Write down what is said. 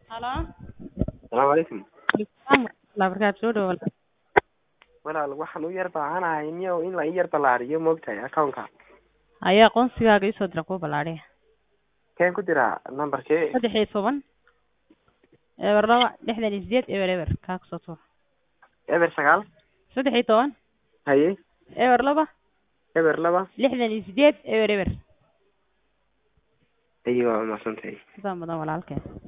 Halo. Salaamu calaykum. Waalaikumsalam barakaatu soo dhawaad. Walaal waxaan u yar baahanahay niyow in la ii yar ballaariyo moogtahay account-ka. Ayaa aqoonsigaaga ii soo dira kuwa ballaadhiya. Keen ku diraa nambarkee? saddex iyo toban eber laba lixdan iyo sideed eber eber kaa kusoo tuur Eber sagaal. saddex iyo toban Haye. eber laba Eber laba. lixdan iyo sideed eber eber Ayo waa mahadsantahay. sidaan badan walaalkeen